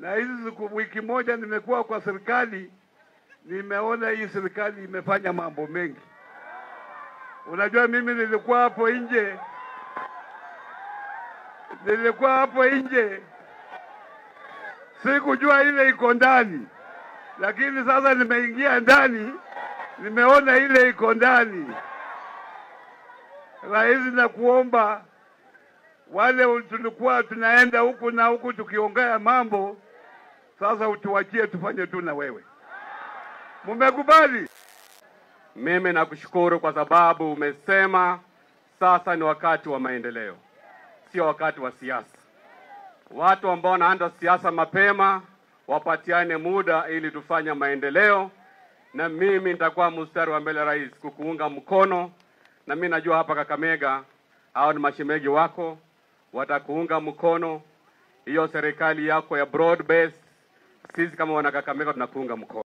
na hizi siku wiki moja nimekuwa kwa serikali, nimeona hii serikali imefanya mambo mengi. Unajua, mimi nilikuwa hapo nje, nilikuwa hapo nje, sikujua ile iko ndani, lakini sasa nimeingia ndani, nimeona ile iko ndani. Rais, na kuomba wale tulikuwa tunaenda huku na huku tukiongea mambo, sasa utuachie tufanye tu na wewe. Mumekubali? Mimi nakushukuru kwa sababu umesema sasa ni wakati wa maendeleo, sio wakati wa siasa. Watu ambao wanaanza siasa mapema wapatiane muda ili tufanye maendeleo, na mimi nitakuwa mstari wa mbele, rais, kukuunga mkono. Na mimi najua hapa Kakamega hao ni mashemegi wako, watakuunga mkono hiyo serikali yako ya broad based. Sisi kama wana Kakamega tunakuunga mkono.